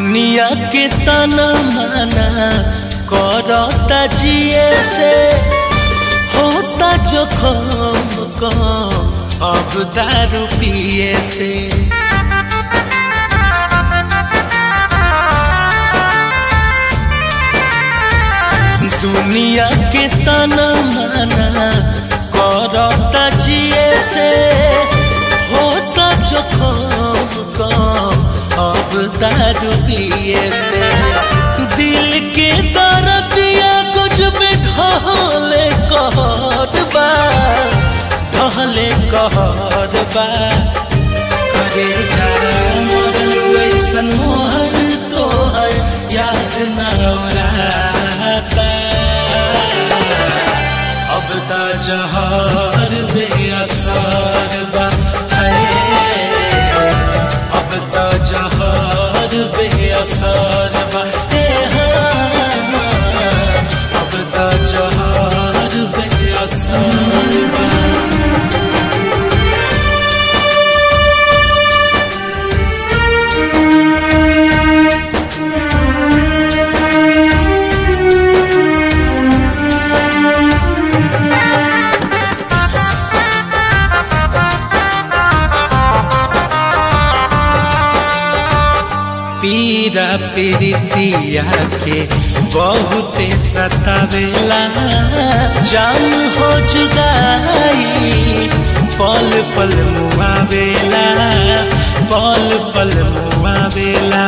दुनिया के तना माना करता जिए से होता जोखम कम अब दारू पिए से दुनिया के तना माना करता जिए से होता जोखम कम अब दारू पिए से दिल के दर्दिया कुछ भी ढहले कहर बा ढहले कहर बा करे जा मोर ऐसन मोहर तोहर याद न औराता अब त जहर बेअसर बा है अब त जहर बेअसर बा हे हाँ, अब त जहर बेअसर बा पीरा पीरितिया के बहुते सतावेला जान हो जुदाई पल पल मुआवेला पल पल मुआवेला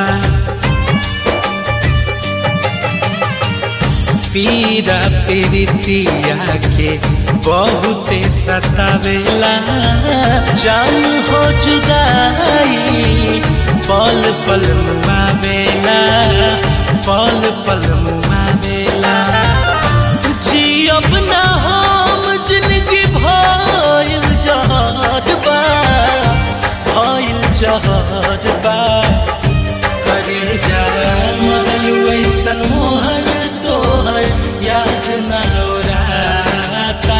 पीरा पीरितिया के बहुते सतावेला जान हो जुदाई पल पल मुआवेला पल पल मुआवेला जियब ना हम जिंदगी भइल जहर बा भइल जहर बा करे जा मरल ऐसन मोहर तोहर याद न औराता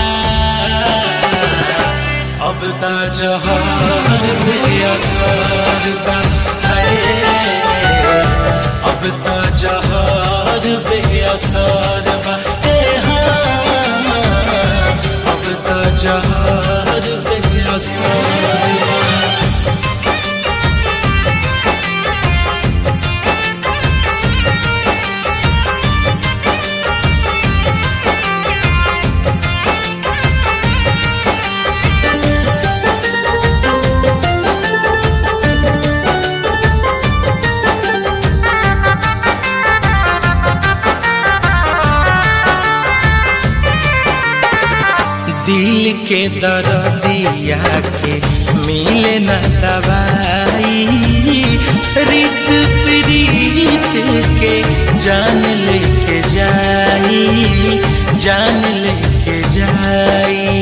अब त जहर बेअसर बा है अब त जहर बेअसर बा हे हाँ, अब त जहर बेअसर बा दिल के दर्दिया के मिले न दवाई रित प्रीत के जान लेके जाई जान लेके जाई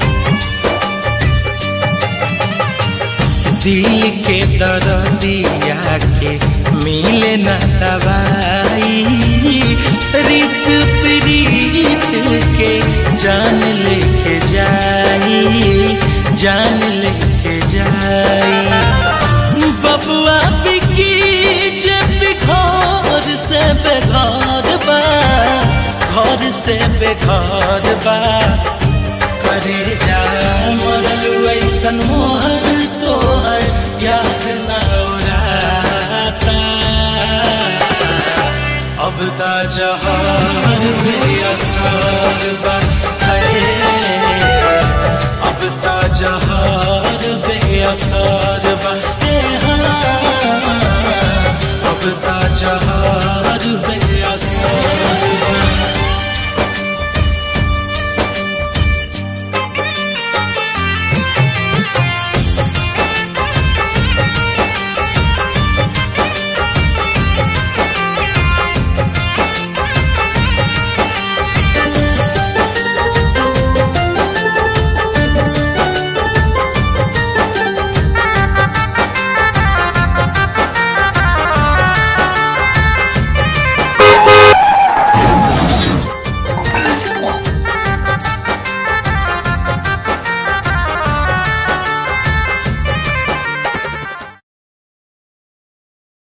दिल के दर्दिया के मिले न दवाई रित प्रीत के जान लेके जाई जान लेके जाई बबुआ बिकी जे घर से बेघर बा घर से बेघर बा करे जा मरल ऐसन मोहर तोहर याद न औराता अब त जहर बेअसर बा है अब त जहर बेअसर बा हे हाँ, अब त जहर बेअसर